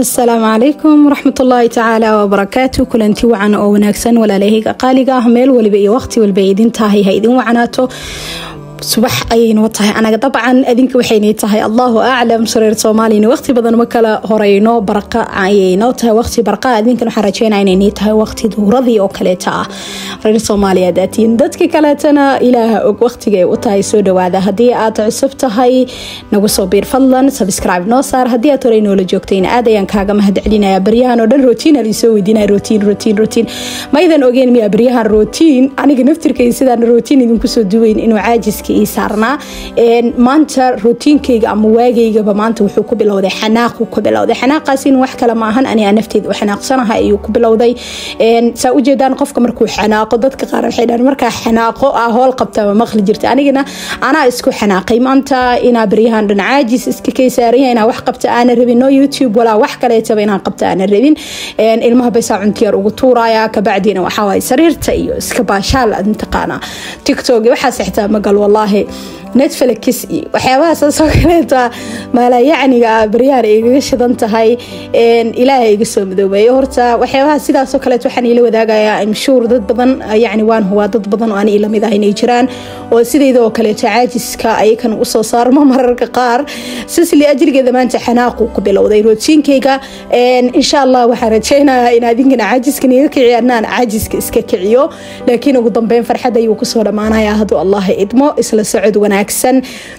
asalaamu calaykum waraxmatullaahi tacaala wabarakaatu kulanti wacan oo wanaagsan walaalahayga qaaliga ah meel waliba iyo waqti walba idin tahay ha idin wacanaato subax ayaynoo tahay anaga dabcan adinka waxaynay tahay allahu aclam sareer soomaaliyana waqti badan ma kala horeyno barqa ayaynoo tahay waqti barqa adinkan waxaan rajeynaa inaynay tahay waqti duuradii oo kaleeta ah reer soomaaliya daatiin dadka kaleetana ilaaha og waqtigay u tahay soo dhawaada haddii aad cusub tahay nagu soo biir fadlan subscribe noo saar haddii aad horey noola joogtayna aad ayaan kaaga mahad celinaya baryahan oo dhan rotiin aan isoo weydiinaya rotiin rotiin rotiin maydan ogeen miya baryahan rotiin aniga naftirkay sidaan rotiin idinku soo duweyn inuu caajiska ii saarnaa maanta rootiinkayga ama waageygaba maanta wuxuu ku bilowday xanaaqu ku bilowday xanaaqaasina wax kale maahan aniga nafteeda u xanaaqsanaha ayuu ku bilowday saa ujeedaan qofka markuu xanaaqo dadka qaar waxay dhahan markaa xanaaqo ah hool qabta ma maqli jirta anigana anaa isku xanaaqay maanta inaa baryahan dhan caajis iska kay saaranya inaa wax qabta aana rabin no youtube walaa wax kaleetaba inaan qabta aana rabin ilmaha baysaa cuntiyaar ugu tuuraya kabacdiina waxaawaay sariirta iyo iska baashaal mataqaana tiktok waxaas xitaa magal wallaahi netflix iyo waxyaabaha saasoo kaleeta maalayacniga baryahan igaga shidan tahay ilaaha iga soo madoobeeyo horta waxyaabaha sidaasoo kaleet waxaan ila wadaagayaa imshuur dad badan yani waan hubaa dad badan oo ani lamid ah inay jiraan oo sidayda oo kaleeto caajiska ayakan usoo saarmo mararka qaar sisli ajrigeeda maanta xanaaqu ku bilowday rootiinkayga insha allah waxaan rajeynayaa in adinkana caajiskan iga kiciyo anaan caajiska iska kiciyo laakiin ugu dambeyn farxad ayuu kusoo dhammaanaya hadduu allah idmo isla socod wanaagsan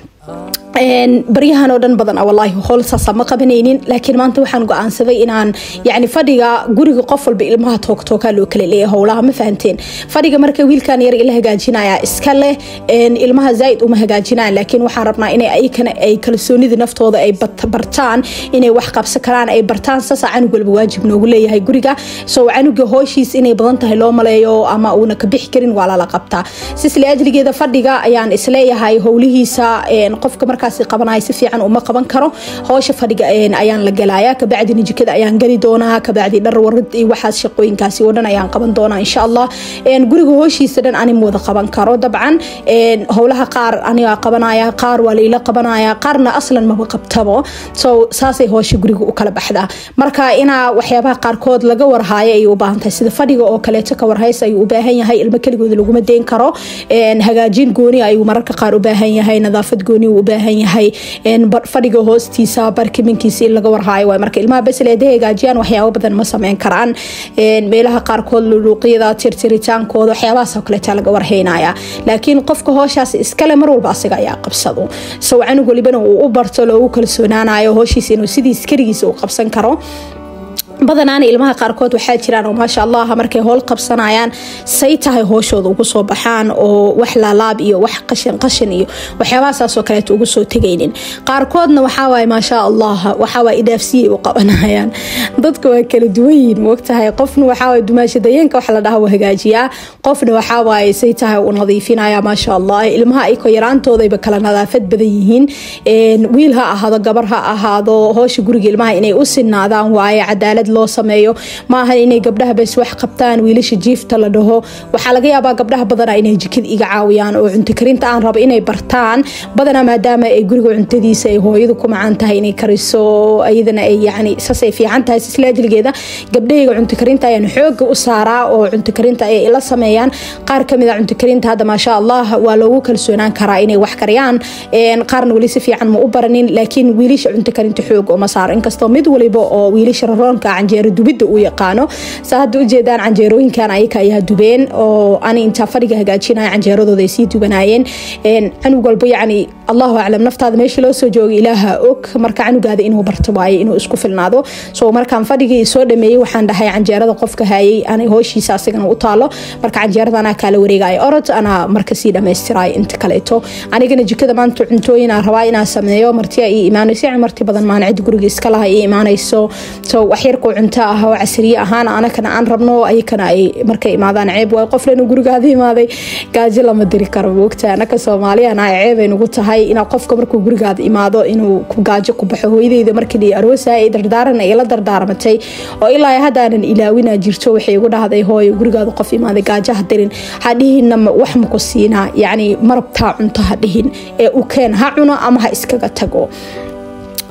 baryahan oo dhan badan walaahi howl saasa ma qabanaynin laakiin maanta waxaan go-aansaday inaan yani fadhiga guriga qof walba ilmaha toogtookaa loo kala leeya howlaha ma fahanteen fadhiga marka wiilkan yar ila hagaajinaya iska leh ilmaha zaaid uma hagaajinaan laakiin waxaan rabnaa inay ayakana ay kalsoonida naftooda ay bartaan inay wax qabsan karaan ay bartaan saasa canug walba waajib noogu leeyahay guriga so canuga hooshiis inay badan tahay loo maleeyo ama uuna ka bixi karin waa lala qabtaa sisle ajligeeda fadhiga ayaan isleeyahay howlihiisa qofka marka qabanay si fiican uma qaban karo hoosha fadhiga ayaan la galaya kabacdina jikada ayaan geli doonaa kabacdi dhar warid iyo waxaas shaqooyinkaasi oo dhan ayaan qaban doonaa insha allah guriga hooshiisa dhan ani wada qaban karo dabcan howlaha qaar aniga qabanaya qaar waa laila qabanaya qaarna aslan maba qabtabo so saasay hoosha guriga u kala baxdaa marka inaa waxyaabaha qaarkood laga warhaayo ayay u baahan tahay sida fadhiga oo kaleeto ka warhays ayuu u baahan yahay ilmo keligooda laguma deyn karo hagaajin gooni ayuu mararka qaar u baahan yahay nadaafad gooni u baahan yahay fadhiga hoostiisa barkimankiisa in laga warhaayo waay marka ilmaha besel eeda hagaajiyaan waxyaabo badan ma sameyn karaan meelaha qaarkood luluuqyada tirtiritaankooda waxyaabahaas oo kaleeta laga warhaynaya laakiin qofka hooshaas iskale mar walba asiga ayaa qabsado sow canug walibana uu u barto loogu kalsoonaanayo hooshiisa inuu sidiis keligiisa u qabsan karo badanaana ilmaha qaarkood waxaa jiraan oo maasha allah markay howl qabsanayaan say tahay hooshooda ugu soo baxaan oo wax laalaab iyo wax qashin qashin iyo waxyaabahasaasoo kaleeta ugu soo tegaynin qaarkoodna waxaawaay maasha allah waxaawaay idaafsiyay u qabanayaan dadka waa kala duwanyihin moogtahay qofna waxaawaay dumaashadayeenka wax la dhaha u hagaajiyaa qofna waxaawaay say tahay u nadiifinaya maasha allah ilmaha ayko yaraantoodayba kala nadaafad badan yihiin wiil ha ahaado gabar ha ahaado hoosha guriga ilmaha inay u sinaadaan waaye cadaalad loo sameeyo maaha inay gabdhaha bas wax qabtaan wiilasha jiifta la dhaho waxaa laga yaabaa gabdhaha badana inay jikada iga caawiyaan oo cunto karinta aan rabo inay bartaan badana maadaama ay guriga cuntadiisa ay hooyadu ku macaan tahay inay kariso ayadana ay yani saasay fiican tahay sisla ajligeeda gabdhahayga cunto karinta ayaan xooga u saaraa oo cunto karinta ay ila sameeyaan qaar kamid a cunto karinta hadda maasha allah waa loogu kalsoonaan karaa inay wax kariyaan qaarna weli si fiican ma u baranin laakiin wiilasha cunto karinta xoog uma saaro inkastoo mid waliba oo wiilasha raroonka canjeero dubidda uu yaqaano saa hadda ujeedaan canjeerooyinkan ayaka ayaa dubeen oo ani intaa fadhiga hagaajinaya canjeeradooda ay sii dubanayeen canug walba yacni allahu aclam naftaada meesha loo soo joogay ilaaha og marka canugaada inuu barto waaye inuu isku filnaado so markaan fadhigii soo dhameeyey waxaan dhahay canjeerada qofka hayay anay hooshiisa asigana u taalo marka canjeerada anaa kaala wareegaya orod anaa marka sii dhamaystirayo inta kaleeto anigana jikada maanta cuntooyin aan rabaa inaan sameeyo martiya ii imaanayso yani marti badan maan cid guriga iska laha ii imaanayso so waxyarkoo cunto ah oo casriye ahaan anakana aan rabno ayakana ay markay imaadaan ceeb waay qoflena gurigaada imaaday gaajo lama diri karo moogta anaka soomaaliyana ceebay nugu tahay inaa qofka markuu gurigaada imaado inuu gaajo ku baxo hooyadeyda markii la aroosaya ay dardaaran ay la dardaarmatay oo ilaa haddaanan ilaawina jirto waxay igu dhahday hooyo gurigaada qof imaaday gaajo ha dirin hadhihinna wax maku siinaa yacni marabtaa cunto ha dhihin ee u keen ha cuno ama ha iskaga tago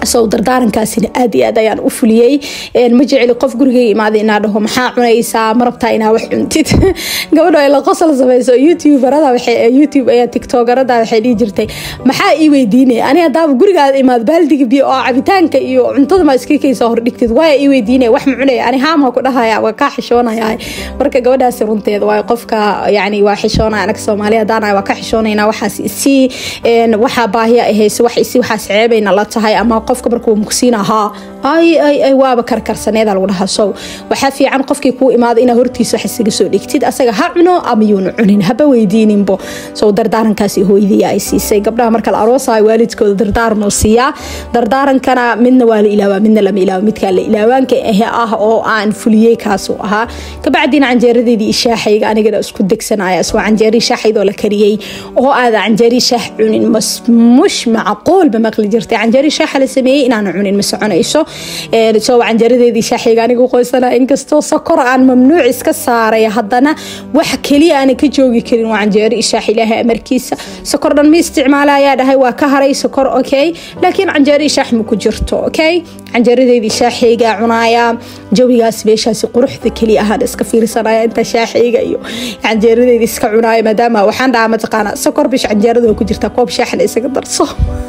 sow dardaarankaasina aad iyo aad ayaan u fuliyey ma jeceli qof gurigay imaada inaa dhaho maxaa cunaysaa ma rabtaa inaa wax cuntid gabadho ay la qosol samayso youtuberada youtube ayaa tiktokerada waxay dhihi jirtay maxaa ii weydiinaya ani hadaaba gurigaada imaad baaldiga biyo oo cabitaanka iyo cuntada ma iska kaysa hordhigtid waaya ii weydiinaya wax ma cunaya ani haama ku dhahaya waa kaa xishoonaya marka gabadhaasi runteeda waay qofka yani waa xishoonaya anaga soomaali hadaan waa ka xishoonayna waxaas isii waxaa baahiya ahayse wax isi waxaas ceebayna la tahay ama qofka markuu mugsiin ahaa ay ay ay waaba karkarsaneeda lagu dhahaa sow waxaa fiican qofkii kuu imaada inaa hortiisa wax isaga soo dhigtid asaga ha cuno ama yuuna cunin haba weydiininbo sow dardaarankaasi hooyadii ay siisay gabdhaha marka la aroosayo waalidkooda dardaaran oo siiyaa dardaarankana midna waa la ilaawaa midna lama ilaawo midkaa la ilaawaanka ahe ah oo aan fuliyey kaasuu ahaa kabacdina canjeeradeedii ishaaxayga anigana isku degsanaya isoo canjeerii shaaxaydoo la kariyey oo aada canjeerii shaax cunin mush macquul ba maqli jirtay canjeerii shaaxa la sameeyey inaana cunin ma soconayso soo canjeeradeedii shaaxayga anigu qoysana inkastoo sokor aan mamnuuc iska saaray haddana wax keliya aana ka joogi karin waa canjeero ishaax ilaahay amarkiisa sokor dhan ma isticmaala ayaa dhahay waa ka haray sokor okay laakiin canjeero ishaax ma ku jirto okay canjeeradeedii shaaxayga cunaaya jawigaas meeshaasi quruxda keliya ahaan iska fiirsanaya inta shaaxayga iyo canjeeradeedii iska cunaaya maadaama waxaan dhahaa mataqaana sokor bish canjeerada ku jirta koob shaaxna isaga darso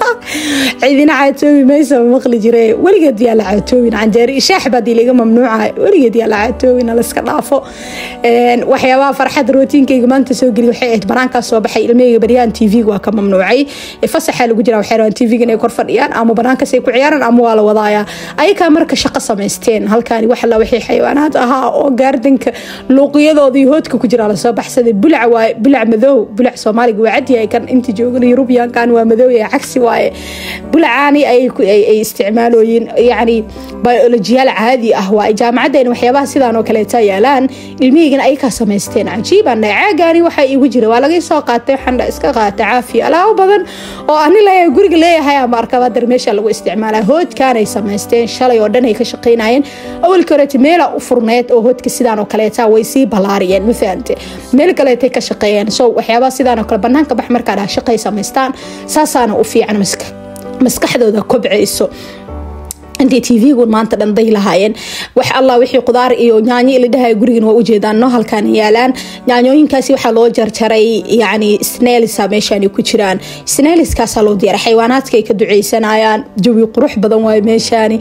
cidina caatoobi maysa maqli jire weligeed yaa la caatoobin canjeero ishaax baadii laga mamnuuca weligeed yaa la caatoobin laska dhaafo waxyaabaha farxad rootiinkayga maanta soo geli waxay ahayd banaankaas soo baxay ilmahayga baryahan tv waa ka mamnuucay fasaxaa lagu jira waxay rabaan tv inay kor fadhiyaan ama banaankaas ay ku ciyaaraan ama waa la wadaaya ayakaa marka shaqo samaysteen halkaani wax alla wixii xayawaanaad ahaa oo gaardanka luuqiyadooda iyo hoodka ku jira lasoo baxsaday bulac waaye bulac madow bulac soomaaliga waa cadyahay kan inta joogan yurubiyankan waa madow ee cagsi waaye bulacaani ay isticmaalooyin yani biolojiyaal caadi ah waaye jaamacaddeena waxyaabaha sidaan oo kaleeta yaalaan ilmihiigana ayakaa samaysteen cajiibaan caagaani waxaa iigu jira waa laga soo qaatay waxaan iska qaata caafiya alaabo badan oo ani leeyahay guriga leeyahay ama arkaba dar meesha lagu isticmaalaa hoodkaanay samaysteen shalay oo dhan ay ka shaqaynayeen awalkii horeeta meela u furneed oo hoodka sidaan oo kaleeta way sii ballaariyeen ma fahamte meel kaleetay ka shaqeeyeen so waxyaabaha sidaan oo kale banaanka bax markaa dhaha shaqay samaystaan saasaana u fiican maskaxdooda kobcayso intay tv-gun maanta dhanday lahaayeen wax allah wixii qudaar iyo yaanyo ila dhahay gurigan waa ujeedaan no halkaan yaalaan yaanyooyinkaasi waxaa loo jarjaray yani snelisa meeshaan ku jiraan sneliskaasaa loo diyaara xayawaanaadka ay ka duceysanayaan jawi qurux badan waaye meeshaani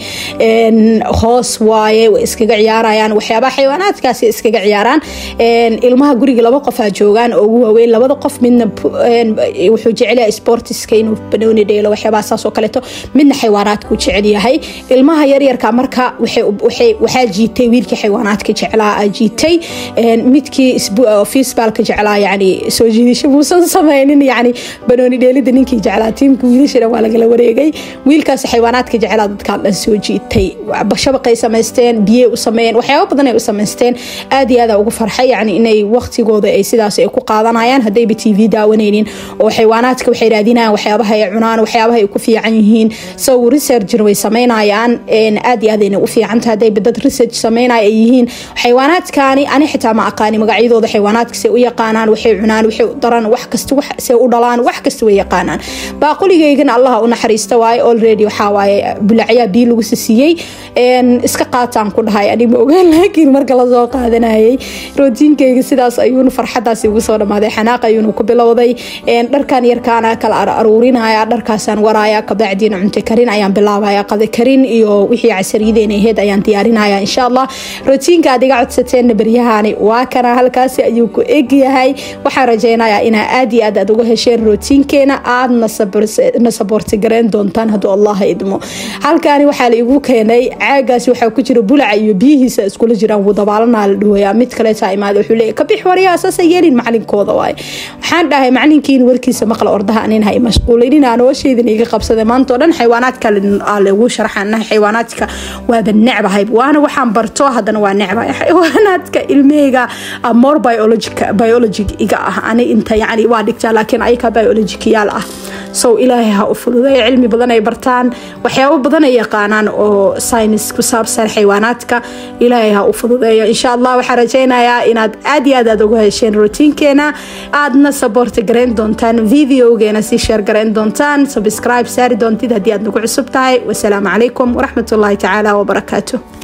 hoos waaye way iskaga ciyaarayaan waxyaabaha xayawaanaadkaasi iskaga ciyaaraan ilmaha guriga laba qofaa joogaan oo ugu waaweyn labada qof midna wuxuu jecelyahay sportiska inuu banooni dheelo waxyaabaha saas oo kaleeto midna xayawaanaadku jecel yahay ilmaha yaryarka marka waxaa jiitay wiilkii xayawaanaadka jeclaa jiitay midkii fiisbaalka jeclaa yani soo jiidasho muusan sameynin yani banooni dheelida ninkii jeclaa tiimka wiilashana waa lagala wareegay wiilkaas xayawaanaadka jeclaa dadkaan dhan soo jiitay shabaqay samaysteen biyey u sameeyeen waxyaaba badan ay u samaysteen aad iyo aada ugu farxay yani inay waqtigooda ay sidaas ay ku qaadanayaan haddayba t v daawanaynin oo xayawaanaadka waxay raadinayaan waxyaabaha ay cunaan waxyaabaha ay ku fiican yihiin sow researcher way sameynayaan aad iyo aad ayna u fiicanta haddayba dad research sameynaya ay yihiin xayawaanaadkaani ani xitaa ma aqaani magacyadooda xayawaanaadka say u yaqaanaan waxay cunaan waxay u daran wax kasta say u dhalaan wax kasta way yaqaanaan baaquligaygana allaha u naxariista waaye already waxaa waaye bulacyaa biyo lagu sisiiyey iska qaataan ku dhahay ani ma ogaan laakiin marka lasoo qaadanayay rootiinkayga sidaas ayuuna farxadaasi ugu soo dhamaaday xanaaq ayuuna ku bilowday dharkan yarkaana kala aruurinaya dharkaasaan waraaya kabacdiina cunto karin ayaan bilaabaya qada karin iyo wixii casariyadeena aheyd ayaan diyaarinaya insha allah rootiinka aad iga codsateen baryahani waa kana halkaasi ayuu ku egyahay waxaan rajeynayaa inaa aad iyo aad aad uga hesheen rootiinkeena aadna saboorti gareen doontaan hadduu allah idmo halkaani waxaa la igu keenay caagaasi waxaa ku jira bulaca iyo biyihiisa iskula jiraan wuu dabaalanaa la dhahoyaa mid kaleeta imaada wuxuu leeyahy kabix waryaa saasa yeelin macalinkooda waaye waxaan dhahay macalinkiin warkiisa maqla ordaha anin hay mashquulinin aan oosheydin iga qabsaday maanta oo dhan xayawaanaad kale aa lagu sharxaan nahay xayawaanaadka waaba necbahay waana waxaan barto haddana waa necbahay xayawaanaadka ilmahayga more biology iga ah ani inta yani waa dhigtaa laakiin ayaka biologicayaal ah so ilaahay ha u fududeeyo cilmi badan ay bartaan waxyaabo badan ay yaqaanaan oo saynis ku saabsan xayawaanaadka ilaahay ha u fududeeyo insha allah waxaan rajaynayaa inaad aad iyo aad aad uga hesheen routiinkeena aadna saboorta garayn doontaan videogeena sii sheer garayn doontaan subscribe saari doontid haddii aad nagu cusub tahay wasalaamu calaykum waraxmatullaahi tacaala wabarakaatu